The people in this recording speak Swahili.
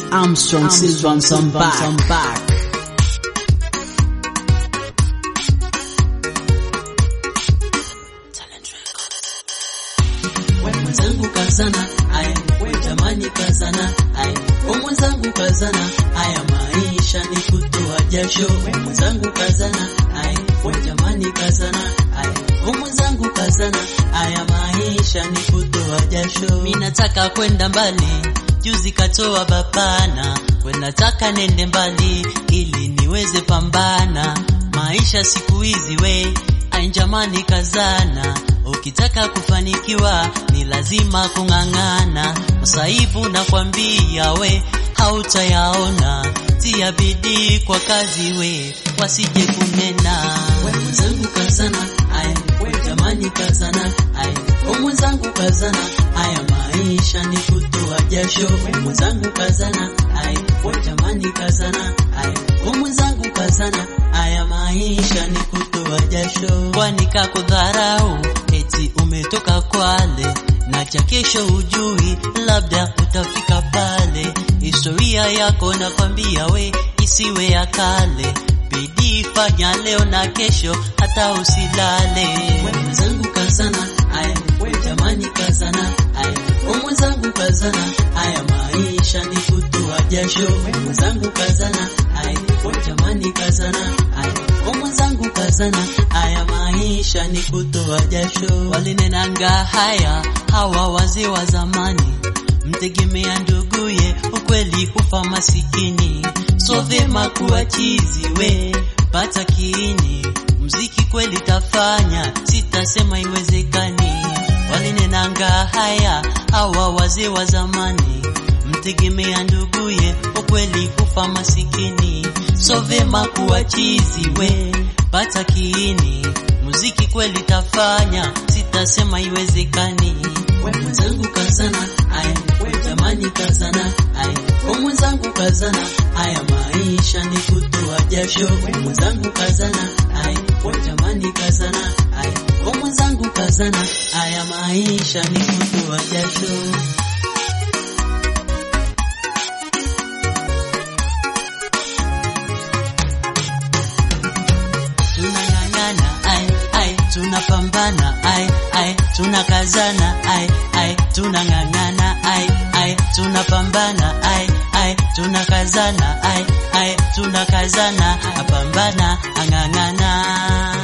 Armstrong Silvan Sambak. mwenzangu kazana, aya we jamani kazana, aya we mwenzangu kazana, aya maisha ni kutoa jasho, we mwenzangu kazana, aya we jamani kazana, aya we mwenzangu kazana, aya maisha ni kutoa jasho. Mimi nataka kwenda mbali, juzi katoa babana, we nataka nende mbali ili niweze pambana, maisha siku hizi we Ai jamani kazana, ukitaka kufanikiwa ni lazima kung'ang'ana. Masaibu nakwambia we hautayaona, tia bidii kwa kazi we, wasije kunena. We mwenzangu kazana, aya we jamani kazana, aya we mwenzangu kazana, aya maisha ni kutoa jasho. We mwenzangu kazana, aya we jamani kazana, aya we mwenzangu kazana, aya maisha ni kutoa jasho. Kwani kakudharau eti umetoka Kwale na cha kesho ujui, labda utafika pale. Historia yako nakwambia we isiwe ya kale, bidii fanya leo na kesho, hata usilale. We mwenzangu kazana, aya we jamani kazana, aya we mwenzangu kazana, aya maisha ni kutoa jasho. We mwenzangu kazana, aya we jamani kazana, aya we mwenzangu kazana, aya maisha ni kutoa jasho. Walinenanga haya hawa wazee wa zamani, mtegemea nduguye, ukweli hufa masikini. So vyema kuwa chizi we, pata kiini, mziki kweli tafanya, sitasema iwezekani. Walinenanga haya hawa wazee wa zamani, mtegemea nduguye, ukweli hufa masikini. So vyema kuwa chizi we, pata kiini, muziki kweli tafanya, sitasema iwezekani. We mwenzangu kazana, aya we jamani kazana, aya we mwenzangu kazana, aya maisha ni kutoa jasho. We mwenzangu kazana, aya we jamani kazana, aya we mwenzangu kazana, aya maisha ni kutoa jasho. tunang'ang'ana ai ai tunapambana ai ai tunakazana ai ai tunang'ang'ana ai ai tunapambana ai ai tunakazana ai ai tunakazana apambana ang'ang'ana